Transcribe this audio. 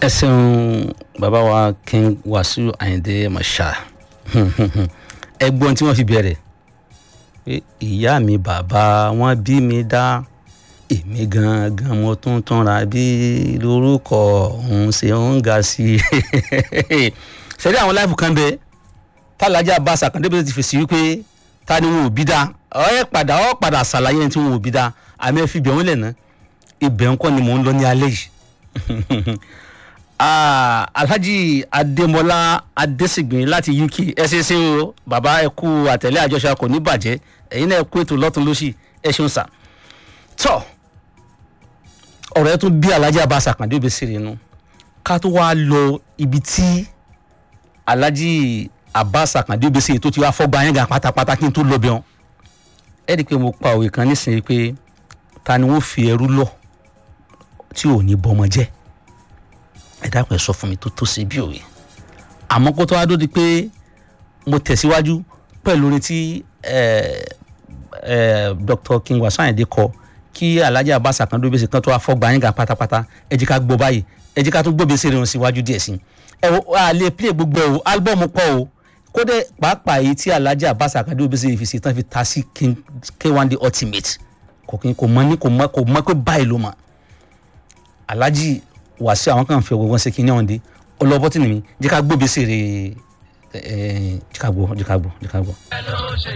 ẹ ṣeun bàbá wa king wàsíù àyìndé masha ẹ̀gbọ́n tí wọ́n fi bẹ̀rẹ̀ pé ìyá mi bàbá wọn bí mi dá èmi gangan mo tún túnra bí lórúkọ òun ṣe ń ga sí i ṣẹlẹ àwọn láìpù kan bẹ tálájà bá sàkàndé bẹ́ẹ̀ ti fèsì wípé ta ni wọn ò bí dá ọ ẹ padà ọ padà ṣàlàyé ẹni tí wọn ò bí dá àmì ẹ fi bẹ̀ wọ́n lẹ̀ ná ibẹ̀ ńkọ́ ni mò ń lọ ní alẹ́ yìí Ah, alhaji adémọlá adésìgbìn láti uk ẹ ṣe ṣe o bàbá ẹ kú àtẹlẹ àjọṣe kò ní bàjẹ́ ẹ̀yin náà ẹ kú ètò lọ́tún lọ́sì ẹ ṣeun sà tọ́ ọ̀rọ̀ ẹ tún bí alhaji abasa kàndé òbí sí inú ká tó wá lọ ibi tí alhaji abasa kàndé òbí sí tó ti wá fọ́gbà yẹn gan pátápátá kí n tó lọ bẹ̀ wọn ẹ rí i pé mo pa òwe kan nísìnyí pé ta ni wọ́n fi ẹrú lọ tí ò ní bọ́mọ jẹ́ ẹ dákun ẹ sọ fún mi tó tó ṣe bí òwe àmọ́ kó tó wá dódi pé mo tẹ̀síwájú pẹ̀lú orin tí dr king wasanyede kọ kí alhaji abasa kan dóbi sí kan tó wá fọgbà yín ga pátápátá ẹ jẹ́ ká gbọ́ báyìí ẹ jẹ́ ká tún gbóbi sí irun síwájú díẹ̀ sí ẹ wo a lè play gbogbo ẹ o álbọ̀mù pọ̀ o kódé pàápàá èyí tí alhaji abasa kan dóbi sí ìfisì tán fi ta sí king k1 the ultimate kò kí kò mọ ní kò mọ kò mọ pé báyìí ló mọ alhaji wàásù àwọn kan fi ọgbọgbọn ṣe kí ní ọ̀hún dé ọlọ́bọ́ tì ní mi jẹ́ ká gbóbi sí rè é jẹ́ ká gbọ́ jẹ́ ká gbọ́ jẹ́ ká gbọ́.